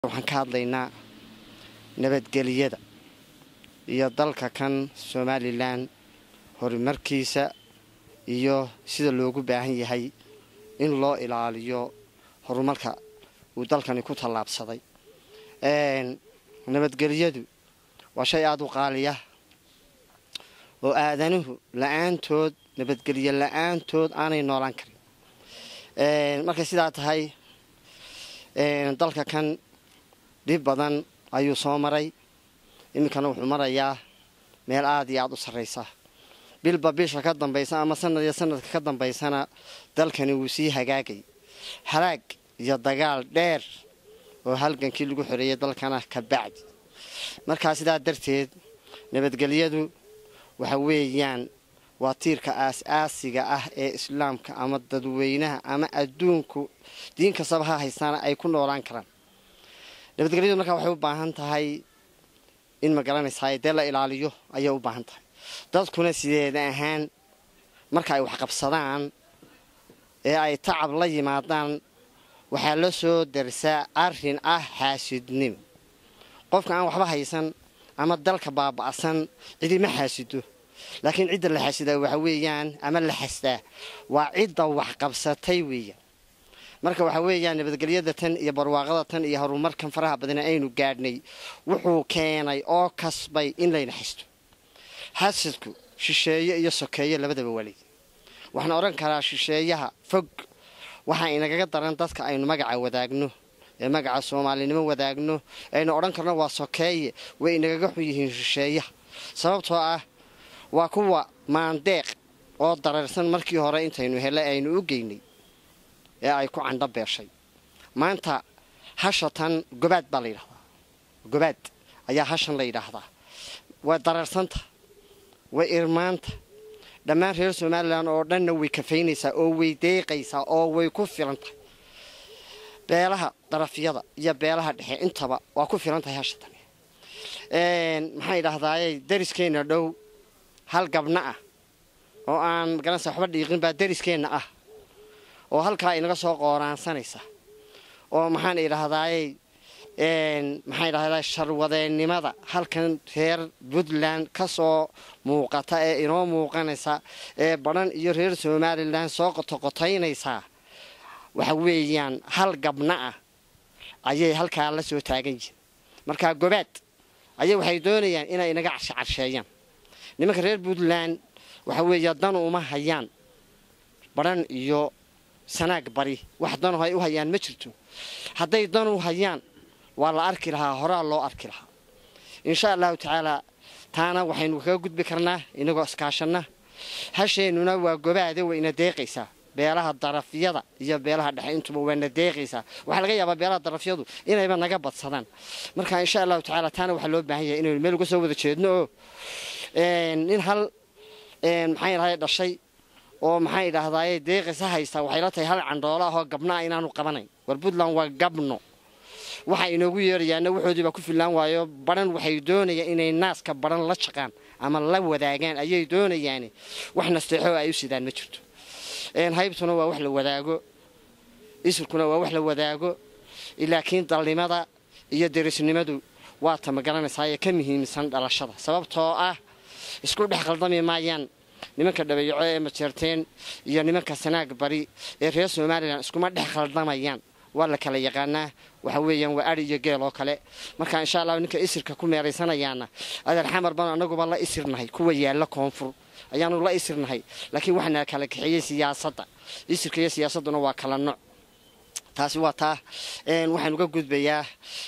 waxaan ka hadlaynaa nabadgeliyada iyo dalka kan somalilan horumarkiisa iyo sida loogu baahan yahay in loo ilaaliyo horumarka uu dalkani ku tallaabsaday nabadgelyadu waa shay aada u qaaliya oo aadanuhu la-aantood nabadgelyo la-aantood aanay noolaan karin markay sidaa tahay dalka kan dhib badan ayuu soo maray iminkana wuxuu marayaa meel aada iyo aada u sarraysa bilba bisha ka dambaysa ama sanad iyo sanadka ka dambaysana dalkani wuu sii hagaagay halaag iyo dagaal dheer oo halgankii lagu xoreeyay dalkana ka bacdi markaa sidaa darteed nabadgelyadu waxa weeyaan waa tiirka aas-aasiga ah ee islaamka ama dadweynaha ama adduunku diin kastaba ha haystaana ay ku noolaan karaan nabadgelyadu markaa waxay u baahan tahay in ma garanaysaa dee la ilaaliyo ayay u baahan tahay dadkuna sideeda ahaan marka ay waxqabsadaan ee ay tacab la yimaadaan waxaa la soo darsaa arrin ah xaasidnimo qofka aan waxba haysan ama dalka baaba'san cidima xaasido laakiin cidda la xasidaa waxa weeyaan ama la xastaa waa cidda waxqabsatay weeyaan marka waxaa weeyaan nabadgelyada tan iyo barwaaqada tan iyo horumarkan faraha badana aynu gaadhnay wuxuu keenay oo kasbay in layna xasto xasidku shisheeye iyo sokeeye labadaba waalid waxaan odhan karaa shisheeyaha fog waxaa inagaga daran dadka aynu magaca wadaagno ee magaca soomaalinimo wadaagno aynu odhan karno waa sokeeye way inagaga xun yihiin shisheeyaha sababtoo ah waa kuwa maandeeq oo dareersan markii hore intaynu hele aynu u geynay ee ay ku candho beeshay maanta hasha tan gobaad baa la yidhahdaa gobaad ayaa hashan la yidhaahdaa way dareersanta way irmaanta dhammaan reer somalilan oo dhanna way kafaynaysaa oo way deeqaysaa oo way ku filan tahay beelaha darafyada iyo beelaha dhexe intaba waa ku filan tahay hasha tani maxaan idhaahdaaye dariskeenna dhow hal gabna ah oo aan magaranaysa waxba dhiiqin baa dariskeenna ah oo halkaa inaga soo qooraansanaysa oo maxaan idhaahdaaye maxaan idhahdaa sharwadeennimada halkan reer puntland ka soo muuqata ee inoo muuqanaysa ee badhan iyo reer somalilan soo qotoqotaynaysaa waxa weeyaan hal gabna ah ayay halkaa la soo taagan yihiin markaa gobaad ayay waxay doonayaan inay inaga carshe carsheeyaan nimanka reer puntland waxa weeya dan uma hayaan badhan iyo sanaag bari wax danu ay u hayaan ma jirto hadday dan u hayaan waa la arki lahaa horaa loo arki lahaa insha allahu tacaalaa taana waxaynu kaga gudbi karnaa inagoo iskaashanna hasheennuna waa gobaade wayna deeqaysaa beelaha darafyada iyo beelaha dhexe intuba waana deeqaysaa waxaa laga yaabaa beelaha darafyadu inayba naga badsadaan marka insha allahu tacaala taana waxaa loo baahan yahay inaynu meel uga soo wada jeedno oo nin hal maxay dhahay dhashay oo maxay idhaahdaaye deeqisa haystaa waxay la tahay hal candhoolo ahoo gabna ah inaanu qabanayn war puntland waa gabno waxa inoogu yeerayaana waxoodii baa ku fillaan waayo badhan waxay doonayaan inay naaska badhan la jaqaan ama la wadaagaan ayay doonayaan wax nasteexo ay u sidaan ma jirto haybtuna waa wax la wadaago isurkuna waa wax la wadaago laakiin dalnimada iyo derisnimadu waa ta ma garanaysaayee ka muhiimsan dhalashada sababtoo ah isku dhex qaldami maayaan nimanka dhabeeyaco ee majeerteen iyo nimanka sanaag bari ee reer somalilan iskuma dhex khaldamayaan waa la kala yaqaanaa waxa weeyaan waa ari iyo geel oo kale marka insha allah ninka isirka ku meeraysanayaana adeer xamar baan anaguba la isirnahay kuwa yaalla koonfur ayaanu la isirnahay laakiin waxaana kala kaxeeyey siyaasadda isirka iyo siyaasadduna waa kala nooc taasi waa taa waxaan uga gudbayaa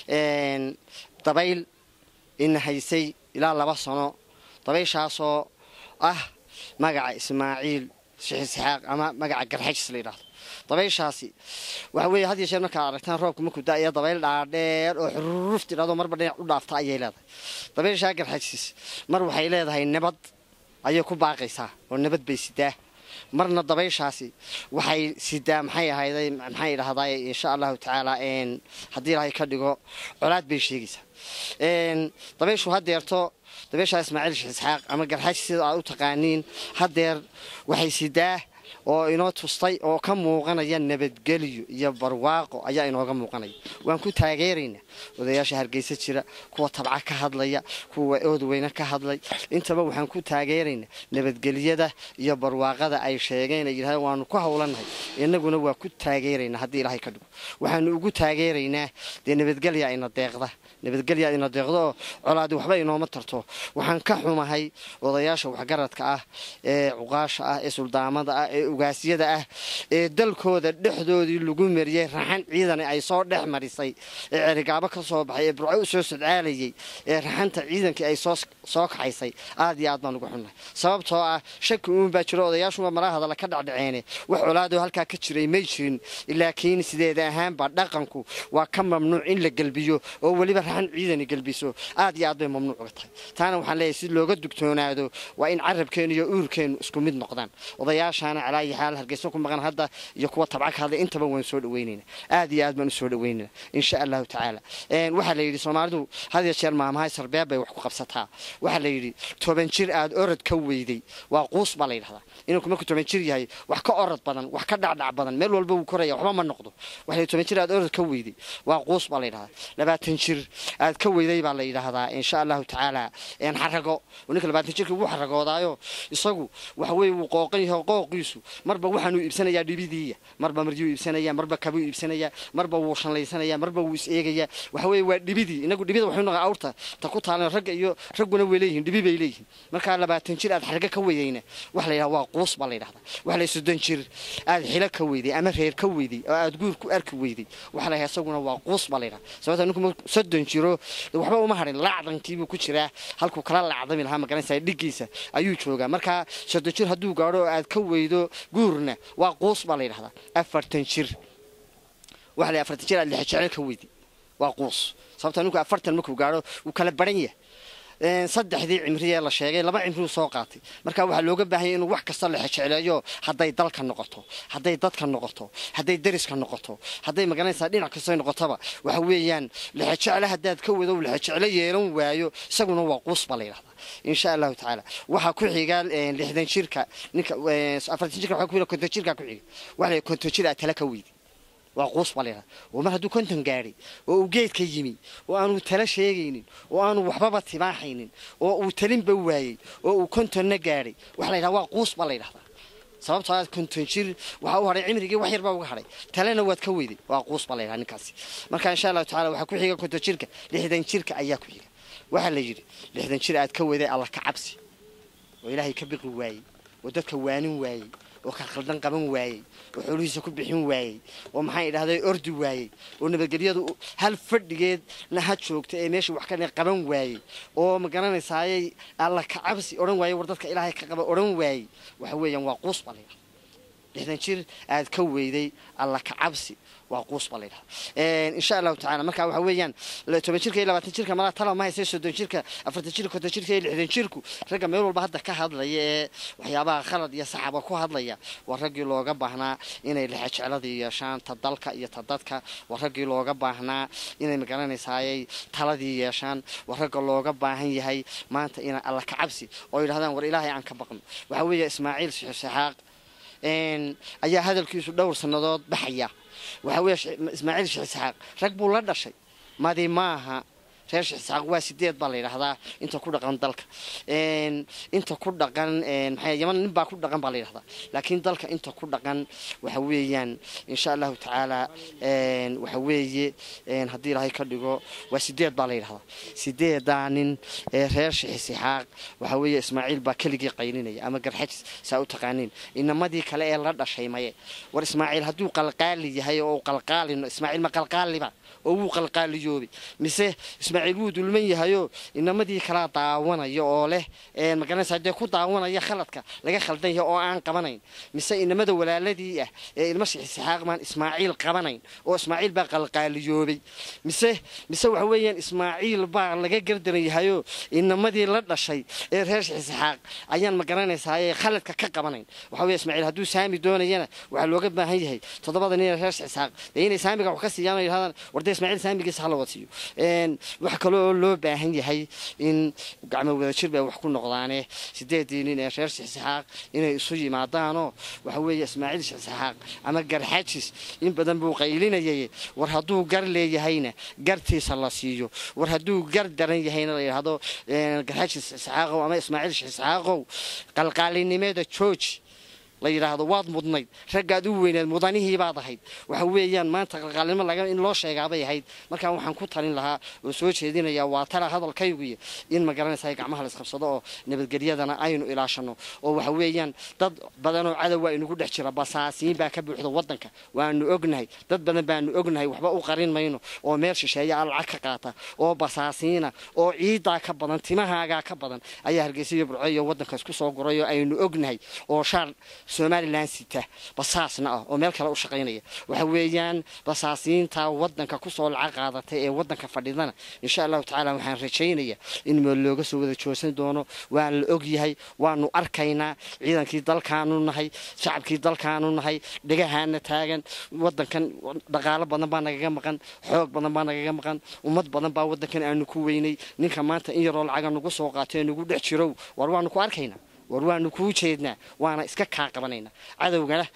dabayl ina haysay ilaa laba sano dabayshaasoo ah magaca ismaaciil sheekh isxaaq ama magaca garxajis la yidhaahdo dabayshaasi waxa weeye had iyo jeer markaad aragtaan roobka markuu da-aya dabayl dhaadheer oo xururuf tidhahdo marba dhinac u dhaafta ayay leedahay dabayshaa garxajis mar waxay leedahay nabad ayay ku baaqaysaa oo nabad bay sidaa marna dabayshaasi waxay sidaa maxay ahayday maxay idhahdaa insha allahu tacaala haddii ilaahay ka dhigo colaad bay sheegaysaa dabayshu hadeerto dabayshaa ismaaciil sheekh isxaaq ama garxaaji sida aad u taqaaniin hadeer waxay sidaa oo inoo tustay oo ka muuqanaya nabadgelyo iyo barwaaqo ayaa inooga muuqanaya waan ku taageeraynaa odayaasha hargeysa jira kuwa tabca ka hadlaya kuwa oodweyne ka hadlay intaba waxaan ku taageeraynaa nabadgelyada iyo barwaaqada ay sheegeen ay yidhahdeen waanu ku howlanahay innaguna waa ku taageeraynaa haddii ilaahay ka dhigo waxaanu ugu taageeraynaa dee nabadgelya ina deeqda nabadgelya ina deeqdo oo colaadi waxba inooma tarto waxaan ka xumahay odayaasha waxgaradka ah ee cuqaasha ah ee suldaamada ah ee ugaasyada ah ee dalkooda dhexdoodii lagu mariyey raxan ciidani ay soo dhex marisay ee cerigaabo ka soo baxay ee burco u soo sodcaalayay ee raxanta ciidankii ay soo kaxaysay aad iyo aad baan ugu xunnahay sababtoo ah shaki uun baa jiro odayaashuma malaha hadalla ka dhacdhaceene wax colaadoo halkaa ka jiray may jirin laakiin sideeda ahaanba dhaqanku waa ka mamnuuc in la gelbiyo oo weliba raxan ciidani gelbiso aad iyo aad bay mamnuuc uga tahay taana waxaan leeyahay si looga dugtoonaado waa in carabkeenu iyo uurkeenu isku mid noqdaan odayaashaana calaayi xaal hargeysa ku maqan hadda iyo kuwa tabca ka hadlay intaba waan soo dhaweynayna aad iyo aad baan usoo dhaweynayna insha allahu tacaala waxaa la yidhi soomaalidu had iyo jeer maamahay sarbeeb bay wax ku qabsataa waxaa la yidhi toban jir aad orod ka weyday waa quus baa la yidhahdaa inuu markuu toban jir yahay wax ka orod badan wax ka dhacdhac badan meel walba wuu koraya waxba ma noqdo waxa la toban jir aad orod ka weyday waa quus baa la yidhahdaa labaatan jir aad ka weyday baa la yidhaahdaa insha allahu tacaala xarago ninka labaatan jirka wuu xaragoodaayo isagu waxa weye wuu qooqan yahay qooqiisu marba waxaanuu iibsanayaa dhibidiiya marba maryuu iibsanaya marba kabuu iibsanaya marba wuu shanlaysanaya marba wuu is eegaya waxa weye waa dhibidii inagu dhibida waxuu naqa awrta ta ku taalan ragga iyo ragguna way leeyihin dhibi bay leeyihin markaa labaatan jir aad xarga ka weydayna waxa la yidhaha waa quus baa la yidhahdaa waxa la soddon jir aad xilo ka weyday ama reer ka weyday oo aad guur ku arki weyday waxa la yidhaha isaguna waa quus baa la yidhaha sababta ninku soddon jiro waxba uma harin lacdankiibuu ku jiraa halkuu kala lacdami lahaa magaranaysa dhigiisa ayuu joogaa markaa soddon jir hadduu gaadho oo aad ka weydo guurna waa quus baa la yidhahdaa afartan jir waxa la afartan jir aad lixa jecel ka weyday waa quus sababta ninku afartan markuu gaadho wuu kala baran yahay saddexdii cimriyee la sheegay laba cimriuu soo qaatay marka waxaa looga baahanya inuu wax kasta la xejecleeyo hadday dalka noqoto hadday dadka noqoto hadday deriska noqoto hadday magaranaysaa dhinac kastay noqotoba waxa weeyaan lexejecle haddaad ka wado lexejecle yeelan waayo isaguna waa quus baa la yidhahdaa insha allahu tacaala waxaa ku xiga lixdan jirka ninka afartan jirka waxaa ku xiga konton jirka ku xiga waxa la konton jir aad tala ka weydi waa quus baa la yidhahda oo mar hadduu konton gaadhay oo uu geedka yimi oo aanu tala sheegaynin oo aanu waxbaba tibaaxaynin oo uu talinba waayey oo uu kontonna gaadhay waxa la yidhahda waa quus baa la yidhahdaa sababtoo aad konton jir waxaa u hadhay cimrigii wax yar baa uga hadhay talena waad ka weyday waa quus baa la yidhahda ninkaasi marka insha allahu tacala waxaa ku xiga konton jirka lixdan jirka ayaa ku xiga waxaa la yidhi lixdan jir aad ka weyday alla ka cabsi oo ilaahay ka biqi waayey oo dadka waanin waayey oo ka khaldan qaban waayey oo xoolihiisa ku bixin waayey oo maxaan idhahday ordi waayey oo nabadgelyadu hal fadhigeedna ha joogta ee meesha wax ka qaban waayey oo ma garanaysaayay alla ka cabsi odhan waayey war dadka ilaahay ka qaba odhan waayey waxa weeyaan waa quus baa la yidhaha lixdan jir aad ka weyday alla ka cabsi waa quus baa la yidhaha insha allahu tacala marka waxa weeyaan toban jirka iyo labaatan jirka malaa tala ma haysa soddon jirka afartan jirka konton jirka iyo lixdan jirku ragga meel walba hadda ka hadlaya ee waxyaabaha khalad iyo saxaba ku hadlaya waa raggii looga baahnaa inay lexejecladii yeeshaan ta dalka iyo ta dadka waa raggii looga baahnaa inay magaranaysaayay taladii yeeshaan waa ragga looga baahan yahay maanta ina alla ka cabsi oo yidhahdaan war ilaahay aan ka baqno waxaa weeye ismaaciil sixaaq ayaa hadalkiisu dhowr sannadood baxaya waxaa weeye ismaaciil sheekh isxaaq rag buu la dhashay madi maaha reer sheekh isxaaq waa sideed baa la yidhahdaa inta ku dhaqan dalka inta ku dhaqan maxay yaman nin baa ku dhaqan baa la yidhahdaa laakiin dalka inta ku dhaqan waxa weeyaan insha allahu tacaala waxa weeye haddii ilaahay ka dhigo waa sideed baa la yidhahdaa sideedaa nin ee reer sheekh isxaaq waxa weeye ismaaciil baa keligii qaylinaya ama garxajis saa u taqaaniin inamadii kale ee la dhashay maye war ismaaciil hadduu qalqaali yahay oo qalqaalino ismaaciil ma qalqaaliba oo wuu qalqaaliyoobay mise ismaaciil wuu dulman yahayoo inamadii kalaa daawanaya oo leh magaranaysa dee ku daawanaya khaladka laga khaldan yahay oo aan qabanayn mise inamada walaaladii ah ee ilma sixisixaaq maan ismaaciil qabanayn oo ismaaciil baa qalqaaliyoobay mise mise waxa weeyaan ismaaciil baa laga gardaran yahayoo inamadii la dhashay ee reer sixisixaaq ayaan magaranaysaa khaladka ka qabanayn waxa weeye ismaaciil hadduu saami doonayana waxaa looga baahan yahay toddobada nin ee reer sixisixaaq dee inay saamiga wax ka siiyaan oo yidhahdaan warda ismaaciil saamigiisa hala wasiiyo waxa kale oo loo baahan yahay in gacmo wadajir bay wax ku noqdaane sideedii nin ee reer shixsaxaaq inay isu yimaadaanoo waxa weeye ismaaciil shixsaxaaq ama garxajis in badan buu qaylinayay war hadduu gar leeyahayna gartiisa la siiyo war hadduu gar daran yahayna la yidhaahdo garxajis shixsaxaaqow ama ismaaciil shixsaxaaqow qalqaalinimeeda jooji la yidhaahdo waad mudnayd raggaad u weyneed mudanihiibaad ahayd waxa weeyaan maanta qalqaalnimo laga in loo sheegaabay ahayd markaa waxaan ku talin lahaa oo soo jeedinayaa waa tala hadalkayguiyo in ma garanaysa gacmaha la isqabsado oo nabadgelyadana aynu ilaashano oo waxa weeyaan dad badanoo cadow waa inugu dhex jira basaasiin baa ka buuxda wadanka waanu ognahay dad badan baanu ognahay waxba u qarin mayno oo meel shisheeya a lacag ka qaata oo basaasiina oo ciidaa ka badan timahaagaa ka badan ayaa hargeysa iyo burco iyo wadanka isku soo guray oo aynu ognahay oo shaar somalilan sita basaasna ah oo meel kale u shaqaynaya waxa weeyaan basaasiinta wadanka kusoo lacag qaadatay ee wadanka fadhidana insha allahu tacaala waxaan rajaynayaa in meel looga soo wada joogsan doono waan la ogyahay waanu arkaynaa ciidankii dalkaanu nahay shacabkii dalkaanu nahay dhegahaana taagan wadankan dhaqaalo badan baa nagaga maqan xoog badan baa nagaga maqan ummad badan baa wadankan aanu ku weynay ninka maanta in yaroo lacaga nagu soo qaato ee nagu dhex jirow war waanu ku arkaynaa war waanu kuu jeednaa waana iska kaa qabanayna cadowgana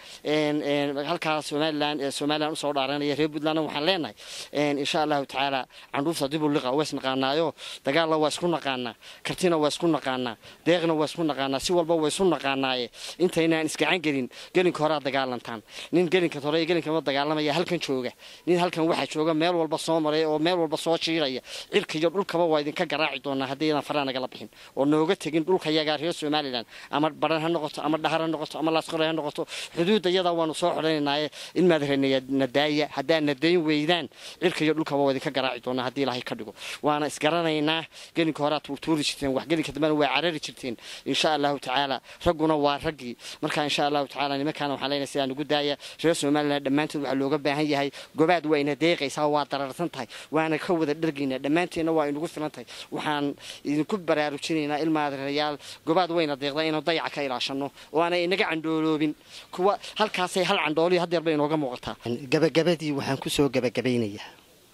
halkaa somalilan ee somalilan usoo dhaaranaya reer puntlandna waxaan leenahay insha allahu tacaala candhuufta dib u liqa waa isnaqaanaayo dagaalla waa isku naqaanaa kartina waa isku naqaanaa deeqna waa isku naqaanaa si walba waa isu naqaanaaye intaynaan isgacan gelin gelinka horaa dagaalantaan nin gelinka hore iyo gelinkama dagaalamaya halkan jooga nin halkan waxaa jooga meel walba soo maray oo meel walba soo jiiraya cirka iyo dhulkaba waa idinka garaaci doonaa haddaydan faraa nagala bixin oo nooga tegin dhulka yagaa reer somalilan ama baran ha noqoto ama dhahar ha noqoto ama laasqore ha noqoto xuduudda iyadaa waanu soo xidhanaynaye in maadnadaaya haddaad nadayn weydaan cirka iyo dhulkaba waa idinka garaaci doonaa haddii ilaahay ka dhigo waana isgaranaynaa gelinka horaa tuurtuuri jirteen wax gelinka dambena waa carari jirteen insha allahu tacaala ragguna waa raggii marka insha allahu tacaala nimankaana waxaan leenahay sidaa nugu daaya reer somaliland dhammaantood waxaa looga baahan yahay gobaad waa ina deeqaysaa waa dararsan tahay waana ka wada dhargaynaa dhammaanteenna waa inugu filan tahay waxaan idinku baraarujinaynaa ilmaadarayaal gobaad wayna deeqdaa inuu dayaca ka ilaashano oo aanay inaga candhooloobin kuwa halkaasay hal candhooliyo hadeer bay inooga muuqataa gabagabadii waxaan ku soo gabagabaynayaa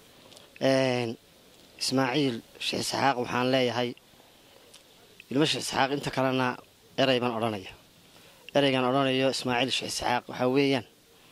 ismaaciil sheekh isxaaq waxaan leeyahay ilmo sheekh isxaaq inta kalena erey baan odhanaya ereygan odhanayo ismaaciil sheekh isxaaq waxaa weeyaan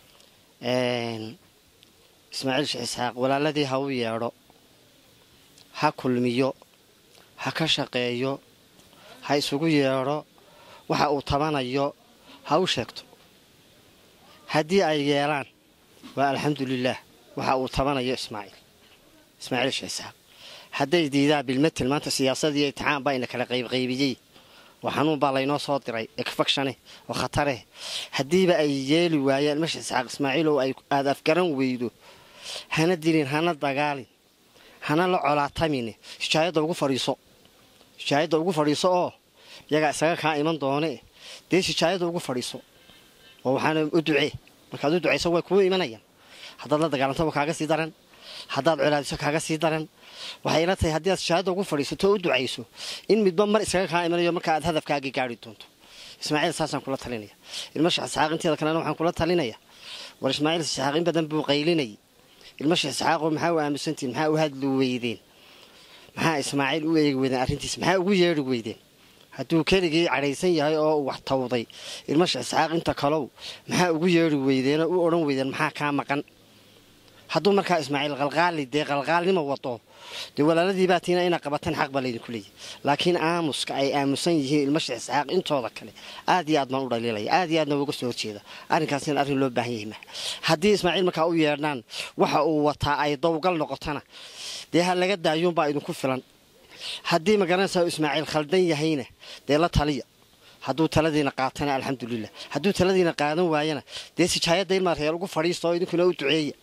ismaaciil sheekh isxaaq walaaladii ha u yeedho ha kulmiyo ha ka shaqeeyo ha isugu yeedho waxa uu tabanayo ha u sheegto haddii ay yeelaan waa alxamdulilaah waxa uu tabanayo ismaaciil ismaaciil sheekh isxaaq hadday diidaan bilmatel maanta siyaasadii itixaan baa ina kala qaybqaybiyey oo xanuun baa laynoo soo diray ekfakshane oo khatareh haddiiba ay yeeli waayaan ilma sheekh isxaaq ismaaciil oo aada afgaran weydo hana dilin hana dagaalin hana la colaatamine hijaayadda ugu fadhiiso hijaayadda ugu fadhiiso oo iyagaa isaga kaa iman doone dee hijaayadda ugu fadhiiso oo waxaana u ducee markaad u ducayso way kuu imanayaan haddaad la dagaalanto waa kaaga sii daran haddaad colaadiso kaaga sii daran waxay ila tahay haddii aad hijaayadda ugu fadhiisato oo u ducayso in midba mar isaga kaa imanayo marka aad hadafkaagii gaari doonto ismaaciil saasaan kula talinaya ilma sheekh isxaaq inteeda kalena waxaan kula talinaya war ismaaciil isxaaq in badan buu qaylinayay ilma sheekh isxaaqoo maxaa u aamusantihin maxaa u hadli weydeen maxaa ismaaciil u eegi weydeen arrintiis maxaa ugu yeedhi weydeen hadduu keligii cadhaysan yahay oo uu wax tawday ilma sheekh isxaaq inta kalow maxaa ugu yeedhi weydeenoo u odhan weydeen maxaa kaa maqan hadduu markaa ismaaciil qalqaali dee qalqaalnimo wado dee walaaladiibaa tiina inaa qabataan xaq baa laydinku leeyahy laakiin aamuska ay aamusan yihiin ilma sheekh isxaaq intooda kale aad iyo aad baan u dhaliilaya aad iyo aadna uga soo horjeeda arrinkaasina arrin loo baahan yahay maha haddii ismaaciil markaa u yeedhaan waxa uu wataa ay dowgal noqotona dee ha laga daayuunbaa idinku filan haddii magaranaysaa ismaaciil khaldan yahayna dee la taliya hadduu taladiina qaatana alxamdulilah hadduu taladiina qaadan waayana dee sijaayadda ilmaa reer ugu fadhiista oo idinkuna u duceeya